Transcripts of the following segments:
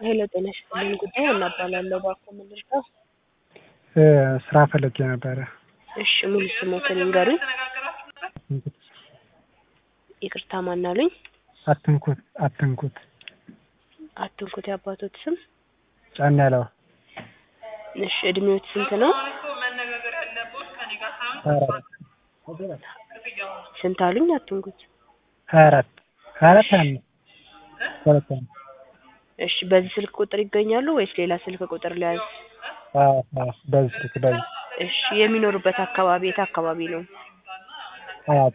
ሄሎ ጤና ይስጥልኝ ጉዳይ እናባላለሁ ባኮ ምልልታ ስራ ፈልጌ ነበረ። እሺ ሙሉ ስሞትን ይንገሩኝ ይቅርታ ማን አሉኝ አትንኩት አትንኩት አትንኩት የአባቶት ስም ጫን ያለው እሺ እድሜዎት ስንት ነው ስንት አሉኝ አትንኩት ሀያ አራት ሀያ አራት ሀያ አምስት ሁለት ዓመት እሺ በዚህ ስልክ ቁጥር ይገኛሉ ወይስ ሌላ ስልክ ቁጥር ሊያዝ አዎ አዎ በዚህ ስልክ በዚህ እሺ የሚኖሩበት አካባቢ የት አካባቢ ነው አያት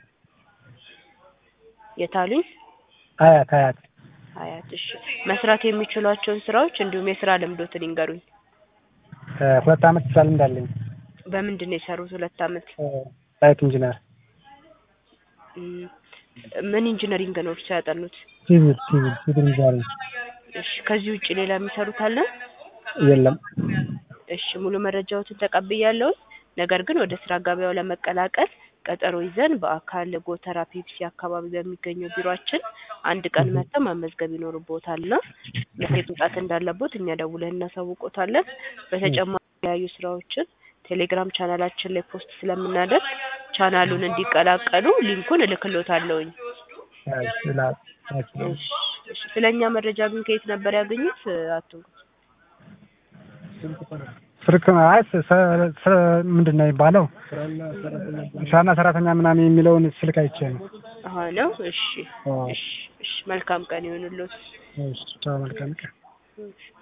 የት አሉኝ አያት አያት አያት እሺ መስራት የሚችሏቸውን ስራዎች እንዲሁም የስራ ልምዶትን ይንገሩኝ ሁለት ዓመት ስራ ልምድ አለኝ በምንድን ነው የሰሩት ሁለት ዓመት ሳይት ኢንጂነር እም፣ ምን ኢንጂነሪንግ ነው እርሶ ያጠኑት ሲቪል ሲቪል ሲቪል ኢንጂነሪንግ እሺ ከዚህ ውጭ ሌላ የሚሰሩት አለ የለም እሺ ሙሉ መረጃዎትን ተቀብያለሁ ነገር ግን ወደ ስራ ገበያው ለመቀላቀል ቀጠሮ ይዘን በአካል ጎተራ ፔፕሲ አካባቢ በሚገኘው ቢሮአችን አንድ ቀን መጥተው መመዝገብ ይኖርቦታል እና መቼ መምጣት እንዳለቦት እኛ ደውለን እናሳውቆታለን በተጨማሪ የተለያዩ ስራዎችን ቴሌግራም ቻናላችን ላይ ፖስት ስለምናደርግ ቻናሉን እንዲቀላቀሉ ሊንኩን እልክሎታለሁኝ እሺ እሺ ስለኛ መረጃ ግን ከየት ነበር ያገኙት አትንኩት ስልክ አይ ስ- ስ- ስ- ምንድን ነው የሚባለው ስራና ሰራተኛ ምናምን የሚለውን ስልክ አይቼ ነው አሀ ነው እሺ አዎ። እሺ እሺ መልካም ቀን ይሁንልዎት እሺ ቻው መልካም ቀን እሺ